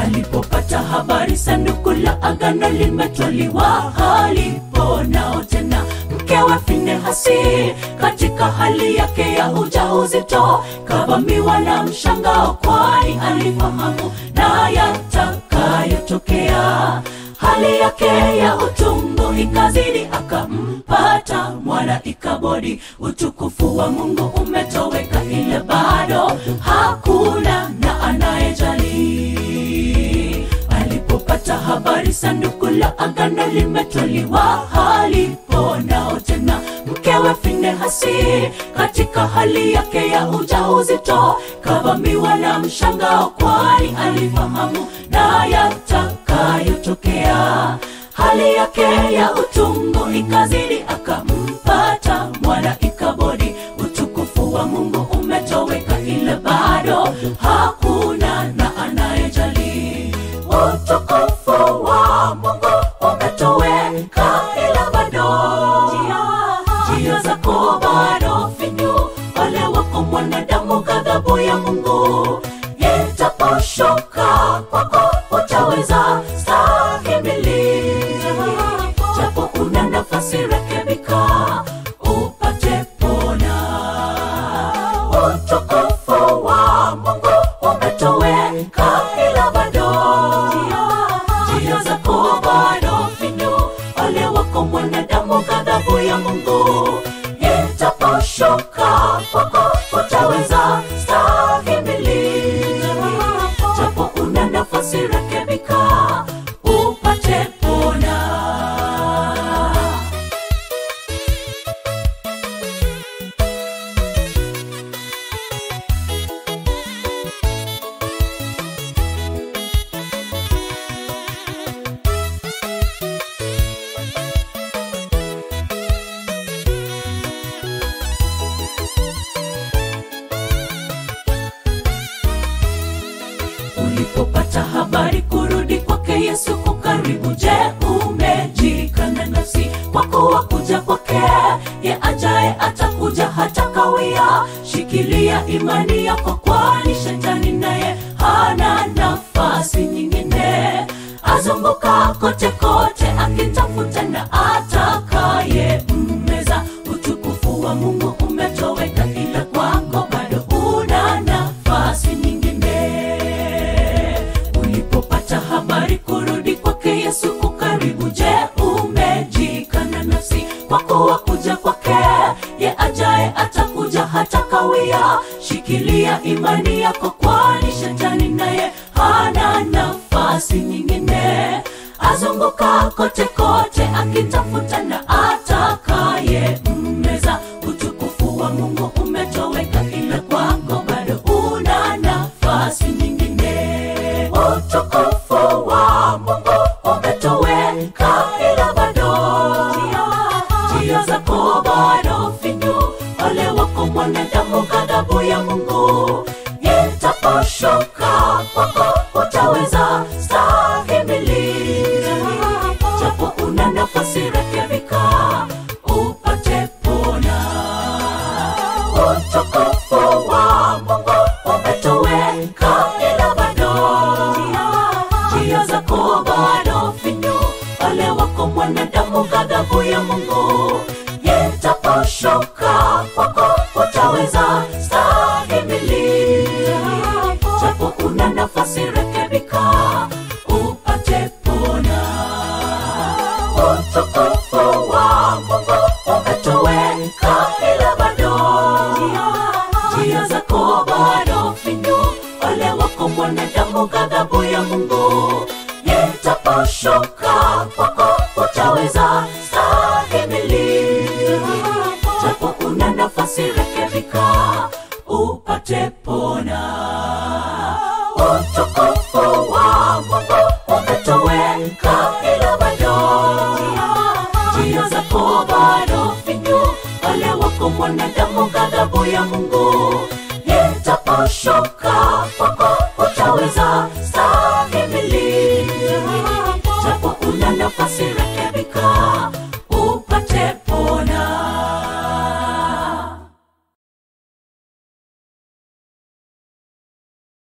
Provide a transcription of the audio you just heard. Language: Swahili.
alipopata habari sanduku la agano limetwaliwa haliponao tena mkewe finehasi katika hali yake ya ujauzito kavamiwa na mshangao kwani alifahamu na yatakayotokea hali yake ya utungu ikazidi akampata mwana ikabodi utukufu wa mungu umetoweka ile bado hakuna na anayejali alipopata habari sanduku la agano limetwaliwa haliponao tena mkewe finehasi katika hali yake ya ujauzito kavamiwa na mshangao kwani alifahamu na yatakayotokea hali yake ya utungu ikazidi akampata mwana ikabodi utukufu wa mungu umetoweka ile bado hakuna na anayejali utukufu wa mungu umetoweka ila bado njia zako bado finyu wale wako mwanadamu ghadhabu ya mungu itaposhuka kwako utaweza stahimili japo una nafasi rekebika upate pona utukufu wa mungu umetoweka ila bado njia zako bado finyu wale wako mwanadamu ghadhabu ya mungu itaposhuka kwako utaweza stahimili japo una nafasi rekebika upate pona ulipopata habari kurudi kwake yesu kukaribu je umejikana nafsi kwa kuwa kuja kwake ye ajaye atakuja hata kawia shikilia imani yako kwani shetani naye hana nafasi nyingine azunguka kote kote akitafuta na atakaye mmeza utukufu wa mungu umetoweka ila kwako bado una nafasi nyingine ulipopata habari kurudi kwake yesu kukaribu je umejikana nafsi kwa kuwa kuja kwake ye ajaye atakuja hata kawia shikilia imani yako kwani shetani naye hana nafasi nyingine azunguka kote kote akitafuta na atakaye mmeza utukufu wa mungu umetoweka ila kwako bado una nafasi nyingine utukufu wa mungu umetoweka ila bado njia zako bado finyu wale wako mwanadamu ghadhabu ya mungu itaposhuka kwako utaweza stahimili japo una nafasi rekebika upate pona utukufu wa mungu umetoweka ila bado njia zako bado finyu wale wako mwanadamu ghadhabu ya mungu itaposhuka kwako utaweza stahimili japo una nafasi rekebika upate pona utukufu wa mungu umetoweka ila bado njia zako bado finyu wale wako mwanadamu ghadhabu ya mungu itaposhuka kwako utaweza stahimili japo una nafasi rekebika upate pona utukufu wa mungu umetoweka ila bado njia zako bado finyu wale wako mwanadamu ghadhabu ya mungu itaposhuka kwako utaweza stahimili japo una nafasi